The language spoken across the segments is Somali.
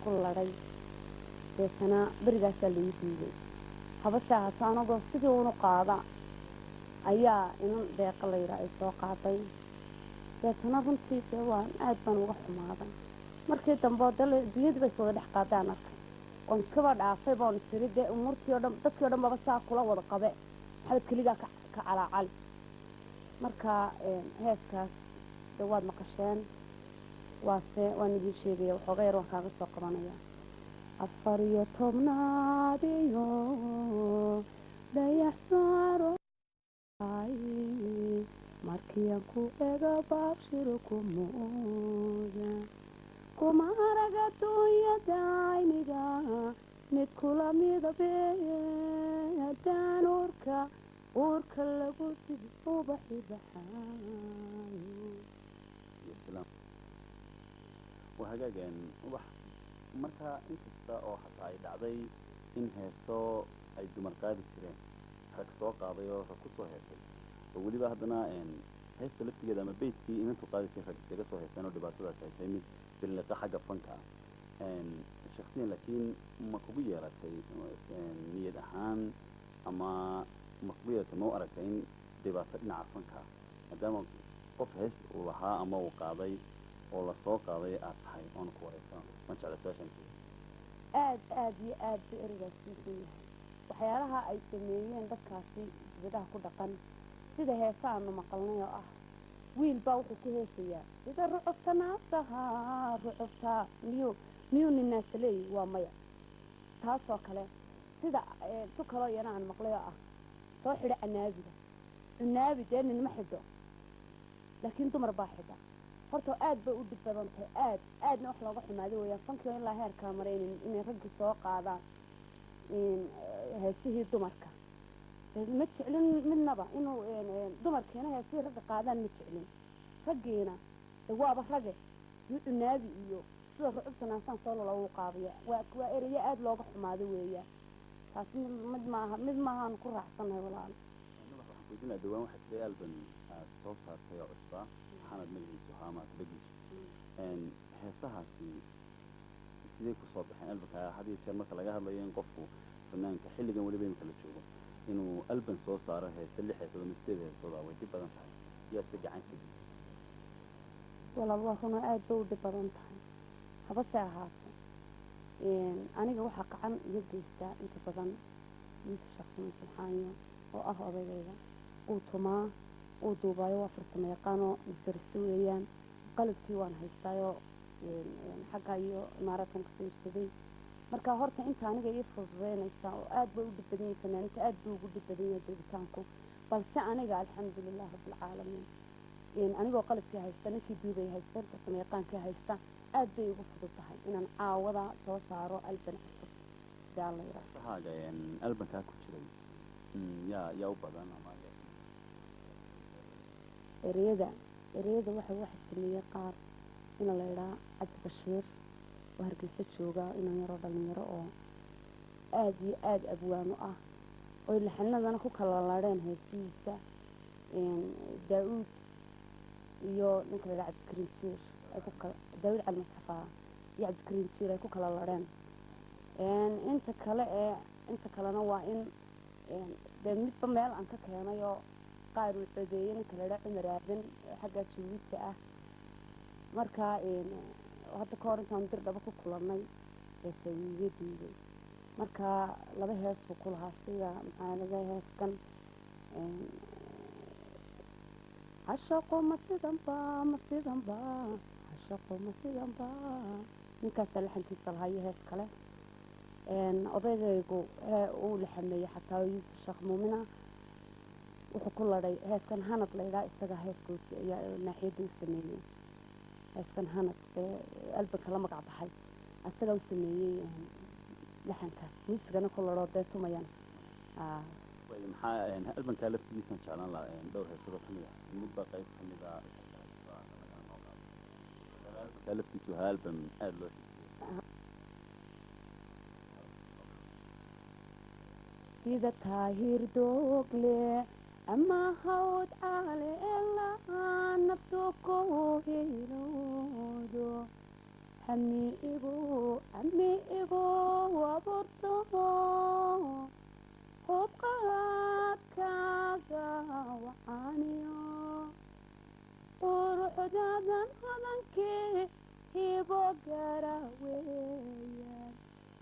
ku ladhay deetana berigaasaa laii diiday habase ahaato anagoo sidii unu qaada ayaa inan deeqa layidhaa ay soo qaaday deetana runtii dee waan aad baan uga xumaaday markii dambe oo dee dunyadii bay is wada dhex qaadaan arkay oon iskaba dhaafay boon tiri dee umuurtii oo dhan dadkii o dhan baba saa kula wada qabe maxamed keligaa ka ka calaacali marka heeskaas de waad maqasheen waase waan idiin sheegaya waxooga yar waan kaaga soo qabanaya afar iyo tobnaad iyo dayax saaro markiian ku ega baabshiro kumooda kuma arag adduunyada ayniga mid kula midabeeye haddaan uurka uurka lagu sidi ubaxi baxaayo waa hagaageen ubax marka inkasta oo hataa ay dhacday in heeso ay dumar qaadi jireen rag soo qaaday oo rag kusoo heesay oo weliba haddana heesta laftigeeda ama beytkii inantu qaadi jir rag isaga soo heeseen oo dhibaatadaas ay tahay mid biliqa xagga fanka ah shaksiyan laakiin ma kugu yeelatay niyad ahaan ama ma kugu yeelatay ma u aragtay in dhibaato dhinaca fanka ah maadaama qof hees uu lahaa ama uu qaaday oo lasoo qaaday aad tahay oona ku wareysano waan jecla su-aashan aad aad iyo aad ba erigaas usan yahay waxyaalaha ay sameeyeen dadkaasi dibadaha ku dhaqan sida heesa aanu maqalnay oo ah wiil baa wuxuu ku heesayaa sida rucubta naasaha rucubta miyuu miyuu ninaasa leeyahy waa maya taasoo kale sida tu kaloo iyana aan maqlay oo ah soo xidho canaabiga cunaabi dee ninma xidho laakiin dumar baa xidha horta aad bay u dhib badan tahay aad aadna wax looga xumaaday weeyaan fankii ilaa heerkaa maray inay raggii soo qaadaan heesihii dumarka ma jeclin midnaba inuu dumarkiina heesihii ragga qaadaan ma jeclin raggiina waaba rage yu cunaabi iyo sida rucubta naasaan soo lalagu qaadaya waa waa ereyo aad looga xumaado weeyaan taas mid maaha mid maahaan ku raacsanahay walaal waxaan kuujinaa dhawaan waxaa jiray alban aad soo saartay oo cusbaa maxamed magaciisu ahaa ama asbagiisu heesahaasi sidee kusoo baxeen albanka had iyo jeer marka laga hadlayo in qofku fanaanka xilligan weliba imika la joogo inuu alban soo saaro heese lix heesood ama sideed heesooda way dhib badan tahay yaa se gacan ka geysa walaal waa runa aad bay u dhib badan tahay habase ahaato aniga waxaa gacan iga geystaa inta badan yuusuf shaqsimo subxaaniyo oo ah odaygayga uu tumaa uu duubaayo waa farsamo yaqaanoo masariste weeyaan qalabkii waan haystaayoo xagga iyo imaaraadkan kasoo iibsaday marka horta inta aniga ii fududeynaysaa oo aad bay u dhib badan yahay fanaaniinta aad buu ugu dhib badan yahay duubitaanku balse aniga alxamdulilah rabbilcaalamiin anigoo qalabkii haysta ninkii duubay haysta farsamo yaqaankii haysta aad bay igu fudud tahay inaan caawada soo saaro alban cusub sidaa la yidhaahdo sahaaga albankaa ku jiray yaa yaa u badan ama ereyada ereyada waxa waxa sameeyey qaar ina la idhaa cabdi bashiir oo hargeysa jooga inan yaroo dhalinyaro oo aad iyo aad abwaano ah oy laxanadana ku kala ladheen heesihiisa daa-uud iyo ninka la idhaa cabdikariin jiir ay ku kala daa-uud cali masxafaa iyo cabdikariin jiir ay ku kala ladheen inta kale ee inta kalena waa in dee midba meel aan ka keenay oo qaar uu codeeyey ninka la idhaa cumar aadan xagga juuwidta ah marka hadda ka hor intaan dir dhaba ku kulannay heesa wiiga diiday marka laba hees buu ku lahaa sida maxaa laga heeskan hashaqo ma sidanba ma sidanba hashaqo ma sidanba ninkaasaa laxankiisa lahaa iyo hees kale odaygaygu uu laxameeyey xataa yuusuf sheekh muumina wuxuu ku ladhay heeskan hanad laydhaa isaga heeska naaxiyadda u sameeyey heeskan hanad ee albanka la magac baxay isagaa u sameeyey laxankaas muusigana ku ladhoo dee tumayan maxaa albankaa laftigiisan jeclaan lahaa dhowr heesado kamid ah midba qayb kamid ah albankaa laftiisu ahaa alban aada loo sida taahir doogle ama hawd caale elaa naftu ku hilowdo amiigu amiigu waburto hubqaadkaaga wacaaniyo quruxdadan hodankii hibo gara weeyaan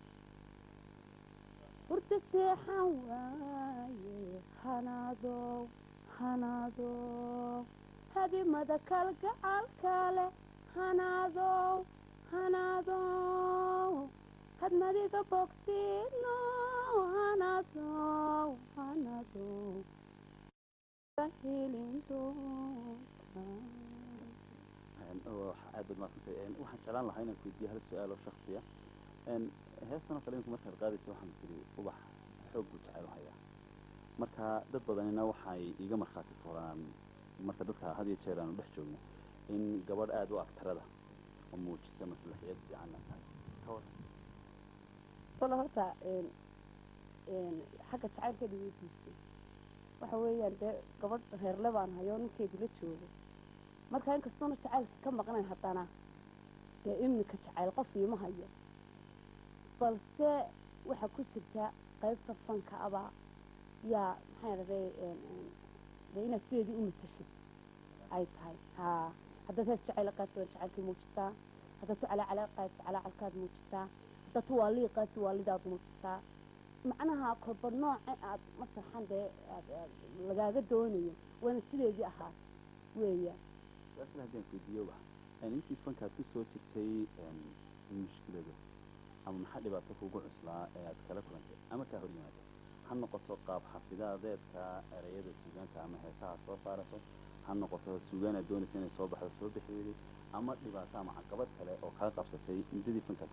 hurda seexan waaye hanaadow hanaadow habimada kalgacalka leh hanaadow hanaadow hadmadiga bogsiino hanaadow hanaadow hilin doonta aad baad maaqsantay waxaan jeclaan lahaa inaan kuweydiiyo hal su-aal oo shaksiya heestan oo kale inku markaad qaadaysa waxaan tiri ubax xoog buu jecel u hayaa marka dad badanina waxay iiga markhaati furaan marka dadka had iyo jeer aanu dhex joogno in gabadh aada u agtarada oo muujisa maslaxiyad fiicanna tahay ka waran walla horta xagga jacaylkeeda weydiisay waxa weeyaan dee gabadh reerle baan hayo ninkeedu la joogo marka inkastoona jacaylka ka maqnayn haddana dee iminka jacayl qof iima hayo balse waxaa ku jirta qaybta fanka abaa yaa maxaa dhahday dee inaad sideedii u matashid ay tahay haa haddaad hees jacayl qaadto waad jacaylkii muujisaa haddaad tu calaacala qaadto calaacalkaad muujisaa haddaad tu waalii qaadto waalidaad muujisaa macnaha korba nooce aad masaxan dee lagaaga doonayo waana sideedii ahaa weeya su-aashan haddaan kuweydiiyoba intii fankaad ku soo jirtay mushkilado ama maxaa dhibaato kugu cuslaa ee aad kala kulantay ama kaa hor yimaado ha noqoto qaab xafidaadeedka ereyada suugaanta ama heesaha soo saarato ha noqoto suugaan aad doonaysa inay soo baxdo soo bixi weyday ama dhibaato ama caqabad kale oo kaa qabsatay muddadii fankaad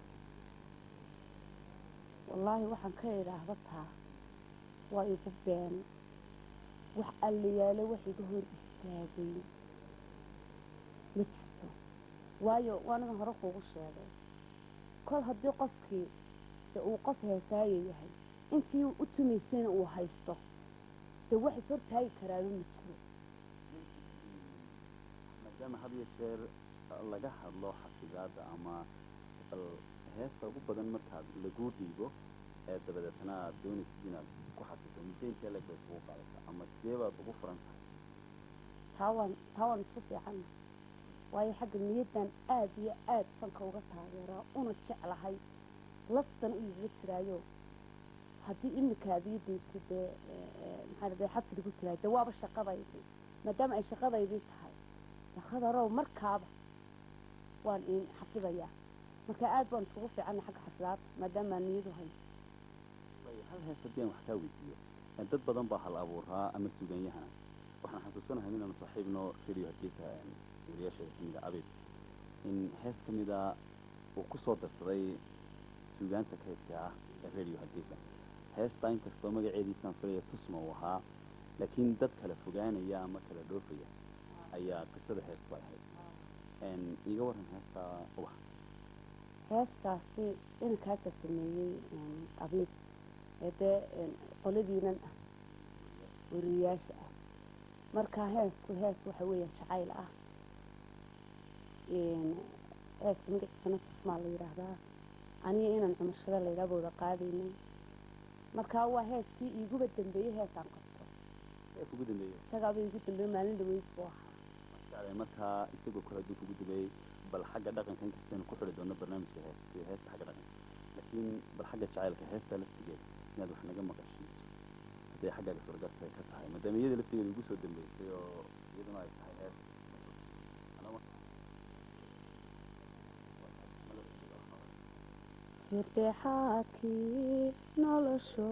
wallaahi waxaan ka idhaahda taa waa igu been wax alliyaale wax iga hor istaagay ma jirto waayo waanagan hore kuugu sheegay kol haddii qofkii de uu qof heesaayo yahay intii u tumaysayna uu haysto dee wax is hortaagi karaaba ma jiro maadaama had iyo jeer laga hadlo xafidaadda ama bal heesta ugu badan markaad laguu dhiibo ee dabadeetna aad doonaysid inaad ku xafido muddo intee leg bay kugu qaadata ama sidee baad ugu furan tahay taa waan taa waan isku fiicanna waayo xagga niyaddan aad iyo aad fanka uga taageeraa una jeclahay laftan u igaga jiraayo haddii iminkaad ii dhiibtay dee maxaa dhahday xabsiga ku jiraayo dee waaba shaqadaydii maadaama ay shaqadaydii tahay shaqadarow markaaba waan iin xafidayaa marka aad baan isugu fiicanna xagga xafidaad maadaamaa niyadu hay hal hees haddii aan wax kaa weydiiyo dad badan baa hal abuuraa ama suuganyahana waxaan xasuusanahay inaanu saaxiibno radio hargeysa wariyaasheeda kamida abid in hees ka mida uu ku soo darsaday suugaanta kaydka ah ee radio hargeysa heestaa inkastoo magaceediisaan filaya tusma uu ahaa laakiin dad kala fogaanaya ama kala dhoofaya ayaa qisada heestu ay ahayd iiga waran heestaa ubax heestaasi inankaasa sameeyey abiib ee dee qoladiinan ah wariyayaasha ah marka heesku hees waxa weeya jacayl ah heeska magaciisana tusmaa la yidhaahdaa aniga inaan cumashada laydhaa booda qaadaynay marka waa heeskii iiguba dambeeyey heesaan qabto ee kugu dambeeyey isagaaba iigu dambeeye maalin dhaweyd buu ahaa jeclay markaa isagoo kale hadduu kugu dambeeyey bal xagga dhaqanka inkastaynu ku xidhi doonno barnaamijka hees heesta xagga dhaqanka laakiin bal xagga jacaylka heesta laftigeeda inaad wax naga maqashiiso hadday xaggaaga suuragaltay ka tahay maadaama iyada laftigeeda igu soo dambeysay oo iyaduna ay tahay hees hirdexaadkii nolosho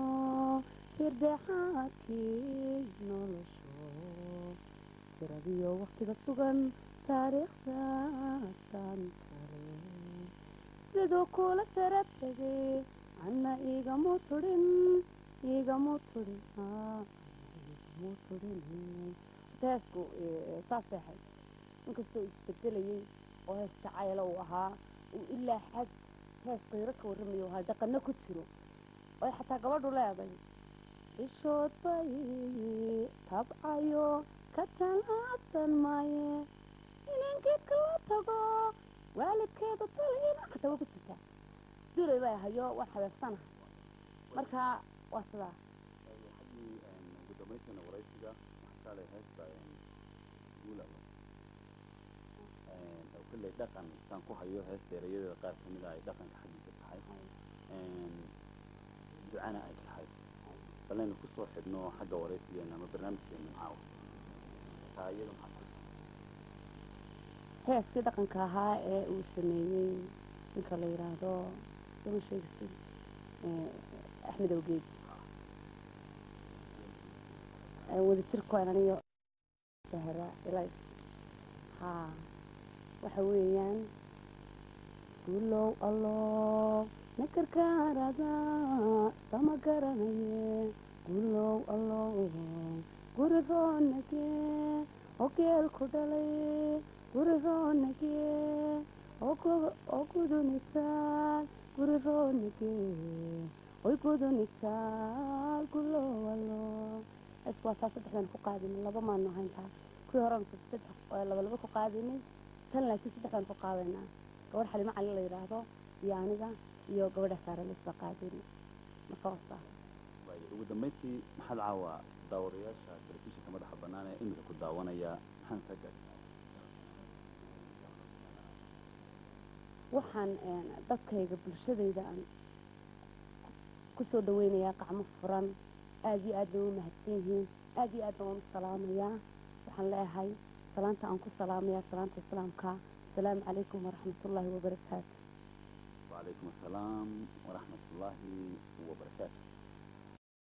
hirdexaadkii nolosho tiradiyo waktiga sugan taariikhda santale siduu kula sara tegay anna igamu tudhin igamu tudhin igamu tudhin heesku saasay ahayd inkastoo isbedelayay oo hees jacayla uu ahaa uu ilaa xag hees qiiro ka warramayo ahaa dhaqano ku jiro oy xataa gabadhu leeday ishood bay tabcayo ka talaabsan maaye inan geedka la tago waalidkeeda taliina xataa waa ku jirtaa duray bay hayo waan xabeebsanahay marka waa sidaa xaggii ugu dambaysiina waraysiga waxaa kale heesta guulaba oo kolley dhaqan saan ku hayo heesta erayadeeda qaar ka mid a ay dhaqanka xaggiisa tahay ducana ay tahay balaynu kusoo xidhno xagga waraysigeena ama barnaamijkeena caawa taa iyada maxaa heeskii dhaqanka ahaa ee uu sameeyey ninka la yidhaahdo sama sheegisi axmed awgeed wada jirkoan aniyo sahra ilays haa waxa weeyaan guulow allow nakarkaarada sama garanaye guulow allow guri roonage oo geel ku dhalay guri roonage oo gudunisaal guri roonage oy gudunisaal guulow allow es waa taa saddexdan ku qaadinay laba maanu hayntaa kuwii horena saddex laba laba ku qaadinay tan laakiin saddexdan ku qaadaynaa gabadh xalimo cali la yidhaahdo iyo aniga iyo gabadha saare laysoo qaadinay marka wasaa waayo ugu dambayntii maxaad caawa daawadayaasha telefishinka madaxa bannaan ee imika ku daawanaya maxaan ka gaadhay waxaan dadkayga bulshadayda aan kusoo dhaweynayaa qacmo furan aada iyo aad bay u mahadsan yihiin aada iyo aadna waan u salaamayaa waxaan leeyahay salaanta aan ku salaamayaa salaanta islaamka asalaamu calaykum waraxmatullaahi wabarakaatu وعليكم السلام ورحمة الله وبركاته